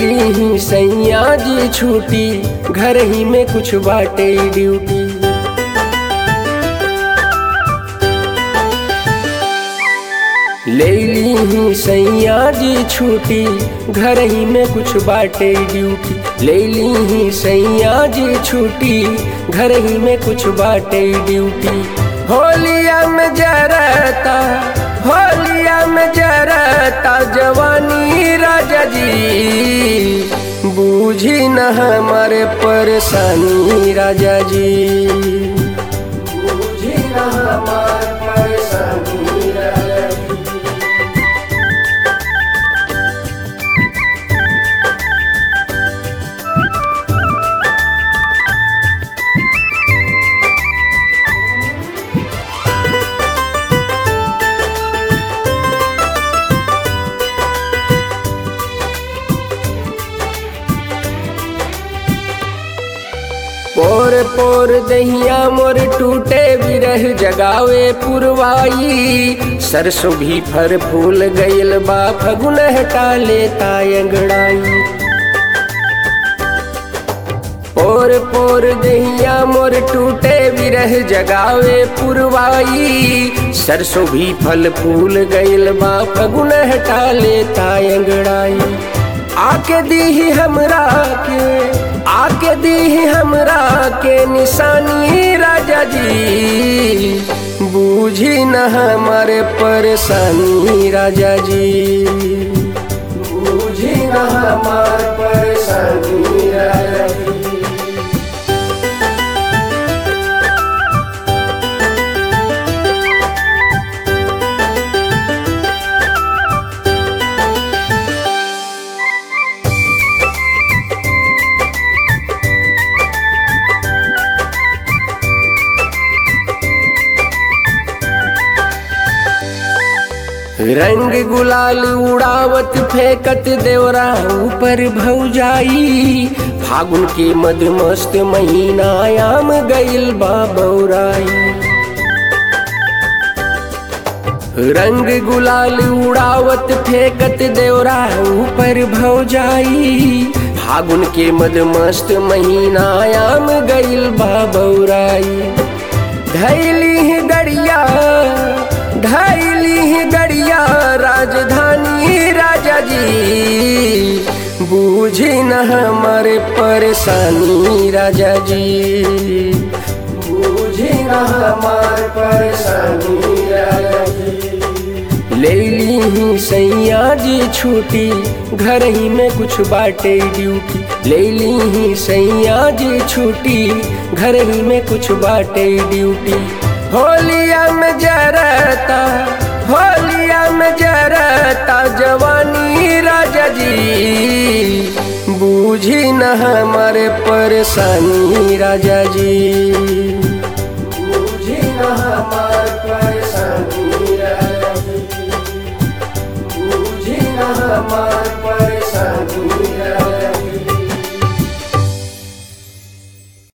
ली ही सैया जी छूटी घर ही में कुछ बाटे ड्यूटी ले ली ही सैया जी छूटी घर ही में कुछ बाटे ड्यूटी ले ली ही सैया जी छूटी घर ही में कुछ बाटे ड्यूटी होलिया में जरता होलिया में जरता जवानी राजा जी बूझी न हमारे परेशानी राजा जी बूझी न हमारे परेशानी राजा जी पोर पोर दहिया मोर टूटे बिरह जगावे पुरवाई सरसों भी फर फूल गईल बा फगुन हटा लेता अंगड़ाई पोर पोर दहिया मोर टूटे बिरह जगावे पुरवाई सरसों भी फल फूल गईल बा फगुन हटा लेता अंगड़ाई आके दी हमरा के आके दी हमरा के निशानी राजा जी बूझी न हमारे परेशानी राजा जी बूझी न हमारे परेशानी राजा जी रंग गुलाल उड़ावत फेंकत देवरा ऊपर भौजाई फागुन के मधुमस्त महीना आम गईल बा बौराई रंग गुलाल उड़ावत फेंकत देवरा ऊपर भौजाई फागुन के मधुमस्त महीना आम गईल बा बौराई धैली गड़िया ढाईली गड़िया राजधानी राजा जी बूझी न हमारे परेशानी राजा जी बूझी न हमारे परेशानी राजा जी ले ली ही सैया जी छूटी घर ही में कुछ बाटे ड्यूटी ले ली ही सैया जी छूटी घर ही में कुछ बाटे ड्यूटी होलिया में जरता होलिया में जरता जवानी राजा जी बूझी न हमारे परेशानी राजा जी बूझी न हमारे परेशानी राजा जी बूझी न हमारे